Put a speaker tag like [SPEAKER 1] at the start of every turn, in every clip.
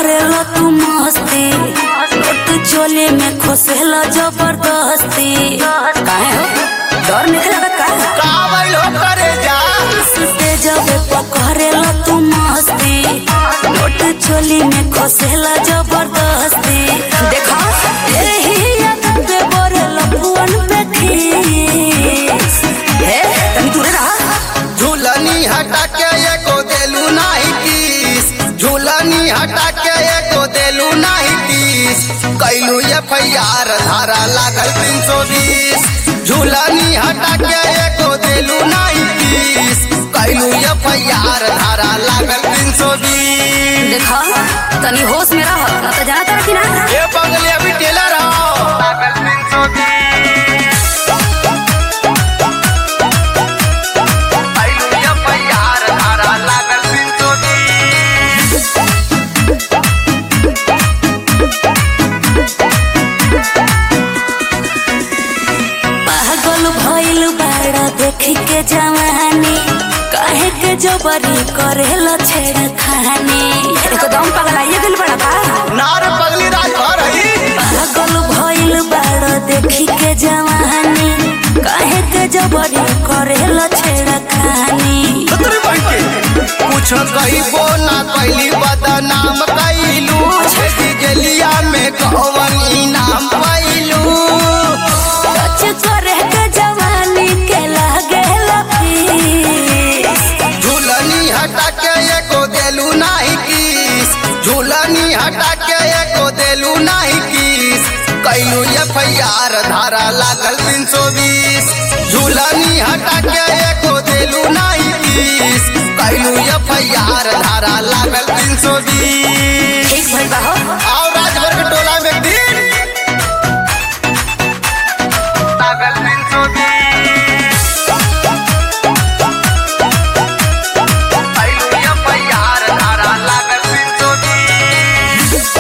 [SPEAKER 1] करेला तू मस्ती नोट चोली में खोसेला जबरदस्ती काहे हो डर निकला का
[SPEAKER 2] का बैलो करे जा
[SPEAKER 1] सुते जबे पकड़ेला तू मस्ती नोट चोली में खोसेला जबरदस्ती देखा एही आदत पे बरेला पुअन पे खीस हे तनी दूरे रहा
[SPEAKER 2] झूलनी हटा के एको देलू नाही तीस झूलनी हटा के एको देलू नाही तीस कैलू एफ आई आर धारा लागल तीन सौ बीस झूलनी हटा के एको देलू नाही तीस कैलू एफ आई आर धारा लागल तीन सौ बीस
[SPEAKER 1] देखा तनी होश में रह ना तो जाना तारा कि ना
[SPEAKER 2] ये बगले अभी टेलर आओ लागल तीन सौ बीस कैलू एफ आई आर धारा लागल तीन सौ बीस
[SPEAKER 1] पागल भइल बाड़ा देखी के जवानी काहे के जबरी करेला छेड़ खानी एकदम पगलाइए दिल बड़ा बा
[SPEAKER 2] नार पगली राजभर हई
[SPEAKER 1] पागल भइल बाड़ा देखी के जवानी काहे के जबरी करेला छेड़ खानी
[SPEAKER 2] खतरे बन के कुछ कहिबो ना कैली बदनाम कैलू छेदी गेलिया में कौन इनाम पैलू
[SPEAKER 1] सच करे के जवानी के लागेला फीस
[SPEAKER 2] झूलनी हटा के एको देलू नाही किस झूलनी हटा के एको देलू नाही किस कैलू एफ आई आर धारा लागल तीन सौ बीस झूलनी हटा के एको देलू नाही किस कैलू एफ आई आर धारा लागल तीन सौ बीस
[SPEAKER 1] ठीक भइल बा हो
[SPEAKER 2] आओ राजभर के टोला में एक दिन लागल तीन सौ बीस कैलू एफ आई आर धारा लागल तीन सौ बीस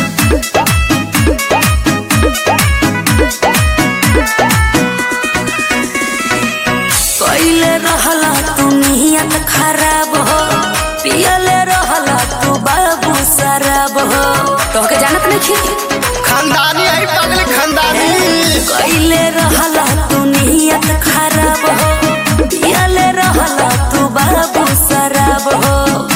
[SPEAKER 1] कैले रहला तू नियत खराब हो पियले रहला तू बाबू शराब हो तोहके जानत नहीं
[SPEAKER 2] खानदानी है पगले खानदानी
[SPEAKER 1] कैले रहला तू नियत खराब हो पियले रहला तू बाबू शराब हो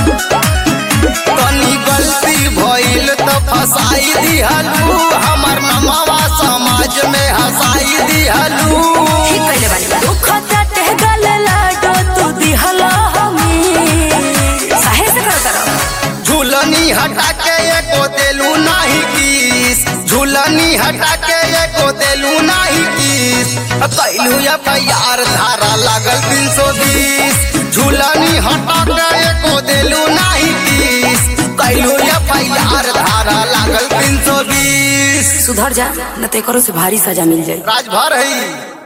[SPEAKER 2] कनी गलती भइल त फसाई दिहलू हमर नमावा समाज में हंसाई दिहलू
[SPEAKER 1] ठीक कैले बानी बा दुख चाटे गल लाडो तू दिहला हमें साहे से कर करो
[SPEAKER 2] झूलनी हटा के एको देलू नाही किस झूलनी हटा के एको देलू नाही किस कैलू एफ आई आर धारा लागल तीन सौ बीस झूलनी हटा के एको देलू नाही किस कैलू एफ आई आर धारा लागल तीन सौ बीस
[SPEAKER 1] सुधर जा न ते करो से भारी सजा मिल जाए
[SPEAKER 2] राजभर है